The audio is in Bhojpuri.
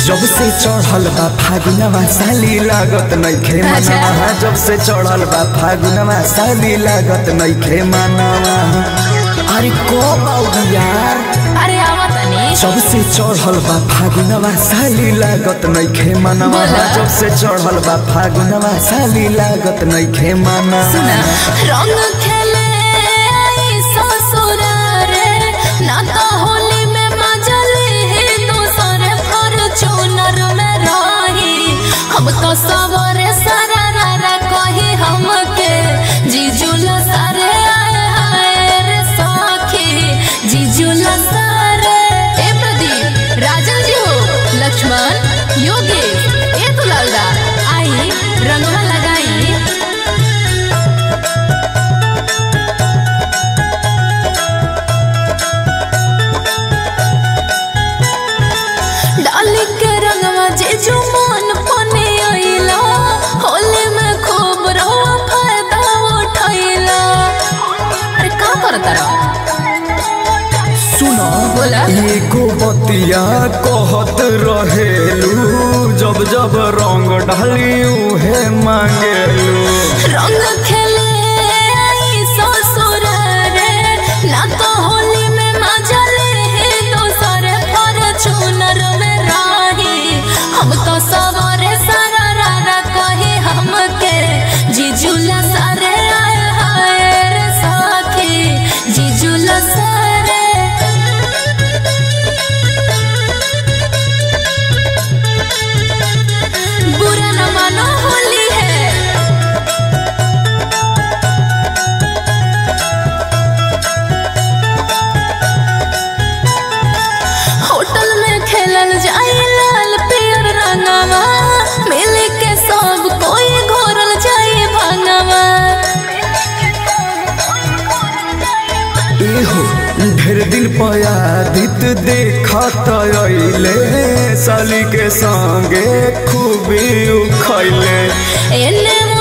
जब से चढ़ल बा फागुनवा साली लागत नइखे अच्छा। मनवा जब से चढ़ल बा फागुनवा साली लागत नइखे मनवा अरे को बाऊ यार अरे आवा तनी जब से चढ़ल बा फागुनवा साली लागत नइखे मनवा बोला। जब से चढ़ल बा फागुनवा साली लागत नइखे मनवा सुना रंग खेले आई ससुर रे ना तो होली में मजले है दोसर फॉर्च्यूनर में रही हम तो सवरे सारा रारा कही हमके जीजुल सारे आए हाय रे सखी जीजुल सारे ए प्रदीप राजन जी हो लक्ष्मण योगी ए दुलालदा आई रंगवा लगाई डाली के रंगवा जे जो मन पने आइला होली में खूब रहो फायदा उठाइला अरे का करता रहो सुनो बोला। एगो बतिया कहत रहेलू जब जब रंग ढाली उहे मांगेलू रंग खेले आई ससुर रे ना तो होली में मजा ले है दोसर फॉर्च्यूनर में रही हम तो सवारे सारा रारा कहे हमके जीजुला सारे आए हाय रे सखी जीजुला सारे बुरा न मानो होली है होटल में खेलल जाई लाल पियर रंगवा मिल के सब कोई घोरल जाई भंगवा एहो ढेर दिन पयादित देखत अइले साली के संगे खूबी उखैले एने